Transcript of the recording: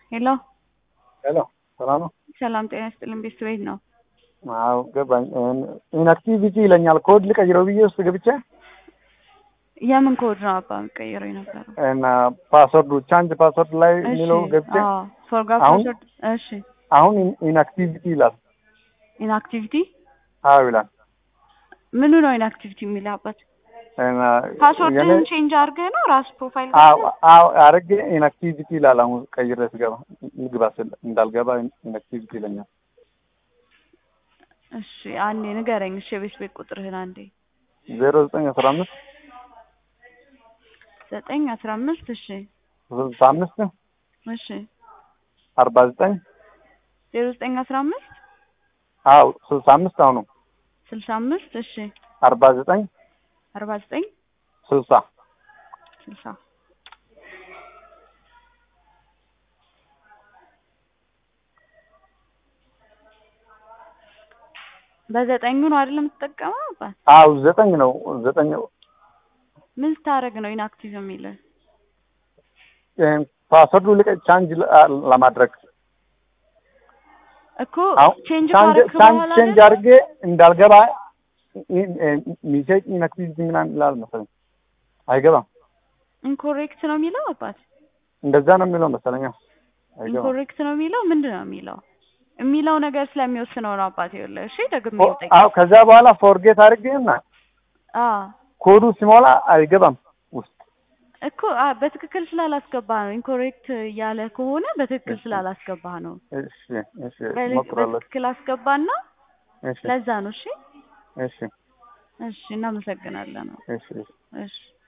ሄሎ ሄሎ ሰላም ነው? ሰላም ጤና ይስጥልን። ቤት ቤት ነው። አዎ ገባኝ። ኢንአክቲቪቲ ይለኛል። ኮድ ልቀይረው ብዬ ውስጥ ገብቼ የምን ኮድ ነው አባ የሚቀይረው የነበረው? እና ፓስወርዱ ቻንጅ ፓስወርድ ላይ የሚለው ገብቼ ፎርጋት አሁን- ፓስወርድ። እሺ አሁን ኢንአክቲቪቲ ይላል። ኢንአክቲቪቲ አዎ ይላል። ምኑ ነው ኢንአክቲቪቲ የሚለው አባት? እና ፓስወርድህን የኔ- ቼንጅ አድርገህ ነው ራስ ፕሮፋይል አዎ አዎ አረጌ ኢንአክቲቪቲ ይላል። አሁን ቀይሬ ስገባ ልግባ ስል እንዳልገባ ኢንአክቲቪቲ ይለኛል። እሺ አንዴ ንገረኝ። እሺ የቤት ቤት ቁጥርህን አንዴ ዜሮ ዘጠኝ አስራ አምስት ዘጠኝ አስራ አምስት እሺ ስልሳ አምስት እሺ አርባ ዘጠኝ ዜሮ ዘጠኝ አስራ አምስት አዎ ስልሳ አምስት አሁኑ ስልሳ አምስት እሺ አርባ ዘጠኝ አርባ ዘጠኝ ስልሳ ስልሳ በዘጠኙ ነው አይደል የምትጠቀመው አባት? አዎ ዘጠኝ ነው ዘጠኝ ምን ስታደርግ ነው ኢንአክቲቭ የሚልህ? ፓስወርዱ ልቀ ቻንጅ ለማድረግ እኮ አሁን ቼንጅ ቻንጅ ካረክ ቻንጅ በኋላ ቼንጅ አይደል? አድርጌ እንዳልገባ ሚሴጅ ኢንአክቲቪቲ ምናምን ይላል መሰለኝ። አይገባም። ኢንኮሬክት ነው የሚለው አባት? እንደዛ ነው የሚለው መሰለኝ። አይገባም። ኢንኮሬክት ነው የሚለው ምንድን ነው የሚለው? የሚለው ነገር ስለሚወስነው ነው አባት። ይኸውልህ እሺ ደግሜ ፎ- ልጠይቅ። አዎ ከዛ በኋላ ፎርጌት አድርጌና አዎ ኮዱ ሲሞላ አይገባም ውስጥ እኮ አ በትክክል ስላላስገባህ ነው። ኢንኮሬክት እያለ ከሆነ በትክክል እሺ። ስላላስገባህ ነው። እሺ እሺ በል- እሞክራለሁ። በትክክል አስገባና እሺ ለዛ ነው። እሺ እሺ እሺ፣ እናመሰግናለን። እሺ እሺ እሺ